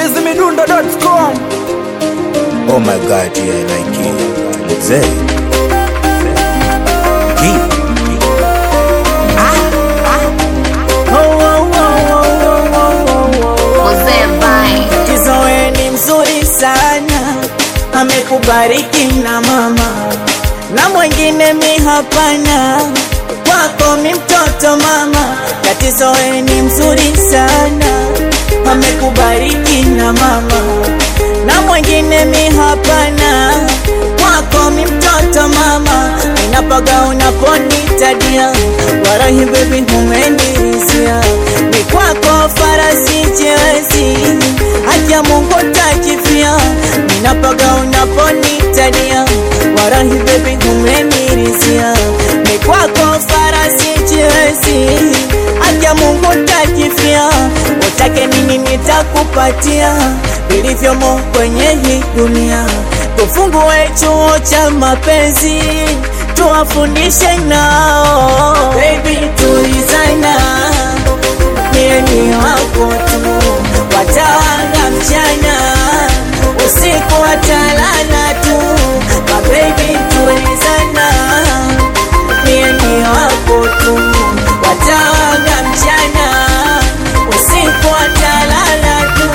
chizimidundo.com Oh my god, yeah, I like it. Mzee. Ki- Mzee Vai. Kizoe ni mzuri sana, amekubariki na mama na mwingine mi hapana, kwako mi mtoto mama. Katizoe ni mzuri sana, amekubariki na mama na mwingine mi hapana, kwako mi mtoto mama. Ninapaga unaponitadia, warahi baby humenizia, ni kwako farasi chezi, haki ya Mungu takifia. Ninapaga unaponitadia, warahi baby humenizia, ni kwako farasi chezi, haki ya Mungu takifia. Utake nini nitakupatia, vilivyomo kwenye hii dunia. Tufungue chuo cha mapenzi tuwafundishe nao, baby tulizana, mie ni wako tu, watawanga mchana usiku watalala tu, mabebi tulizana, mie ni wako tu, watawanga mchana usiku watalala tu.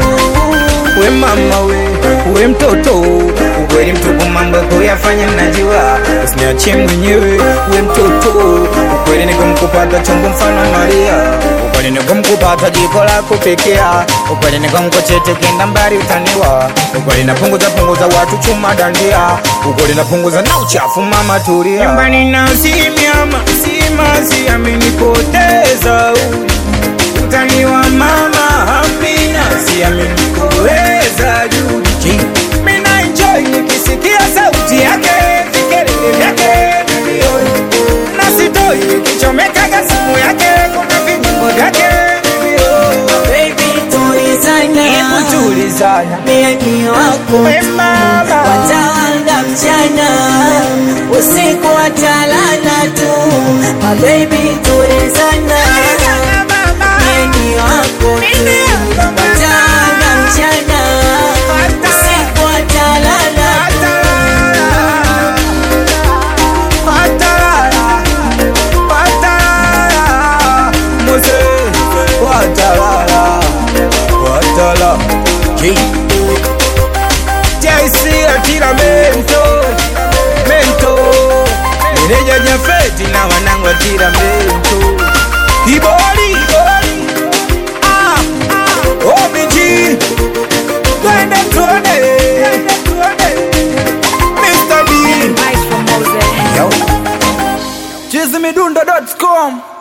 we mama we we mtoto ukweli mtupu mambo kuyafanya mnajua usiniachie mwenyewe we mtoto ukweli nikumkupata chombo mfano maria ukweli nikumkupata jiko la kupekea ukweli nikumkochete kenda mbali utaniwa ukweli napunguza punguza watu chuma dandia ukweli napunguza na uchafu mama tulia nyumbani na simiama simasi amenipoteza utaniwa mama amina siamini kuweza juu mina enjoy nikisikia sauti yake vikelele vyake milioni na sitoi nikichomekaga simu yake kuna vijimbo vyake milioni Baby tulizana, hebu tulizana mie ni wako we mama watawanga mchana usiku watalala tu mabebi tulizana mie ni wako tu watawanga mchana usiku watalala Feti na wanangu atira mento Kibori Ah ah OBG Twende tuone Mr. B Yo chizimidundo.com